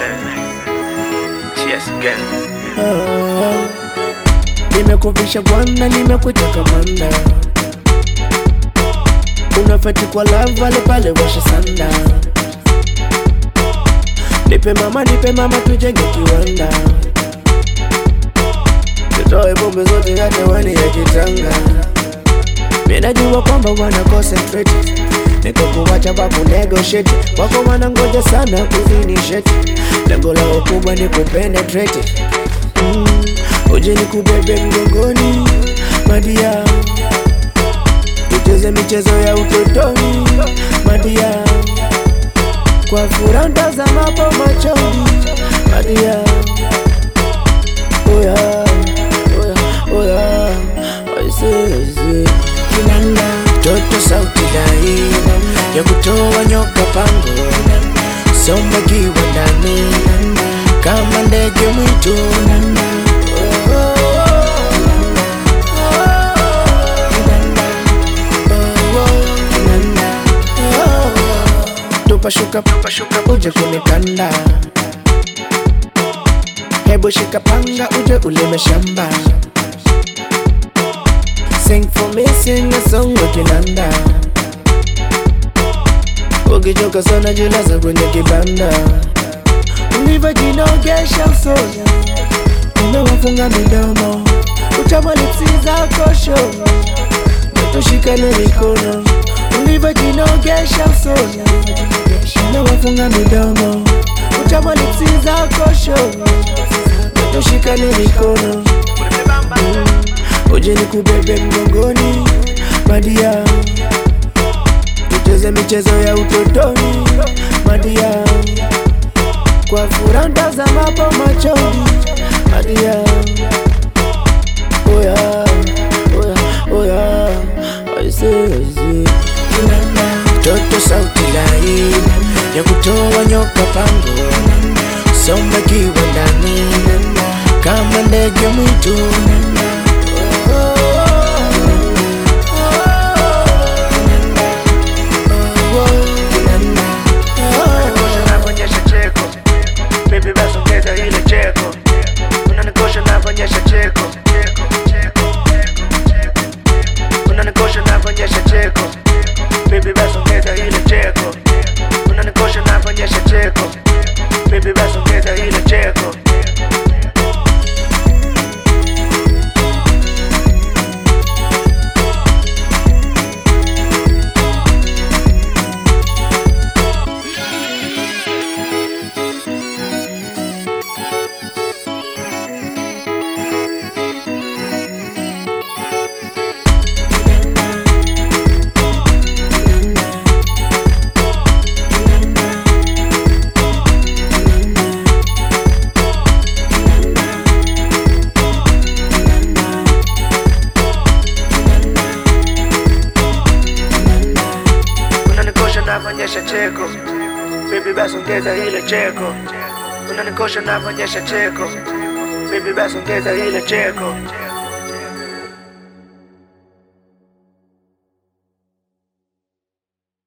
Cheers again. Nimekuvisha bwana, nimekuteka manda, unafeti kwa lava pale pale, washa sanda. Nipe mama, nipe mama, tujenge kiwanda, tutoe pombe zote hata wani ya kitanga. Mimi najua kwamba wana concentrate, niko kuwacha babu negotiate, wako wanangoja sana kuzinishate, lengo lao kubwa ni kupenetrate mm. Uje nikubebe mgongoni madia, tucheze michezo ya utotoni madia, kwa furaha ntazamapo machoni madia, oya oya oya, aise aise, kinanda toto sauti dai ya kutoa nyoka pango, somba kiwa ndani kama ndege mwitu Tupashuka tupashuka uje kunikanda, hebu shika panga uje ulime shamba. Sing for me, sing a song ukinanda, ukichoka sana jilaza kwenye kibanda, ulivyojinogesha usoni umewafunga midomo, utamwalipsi zako show, tushikane mikono ulivyojinogesha usoni, umewafunga midomo, utamwalipsi zako show, tushikane mikono uje nikubebe mgongoni madia, tucheze michezo ya utotoni madia, kwa furaha ntazamapo machoni madia, oya oya oya, aise aise, toto sauti laini ya kutoa nyoka pango, somba kiwa ndani kama ndege mwitu Unanikosha cheko Baby basi ongeza ile cheko Unanikosha nafanyesha cheko Unanikosha nafanyesha cheko Baby basi ongeza ile cheko Unanikosha nafanyesha cheko Baby basi ongeza ile cheko Unanikosha nafanyesha cheko Baby basi ongeza ile cheko Unanikosha nafanyesha cheko Baby basi ongeza ile cheko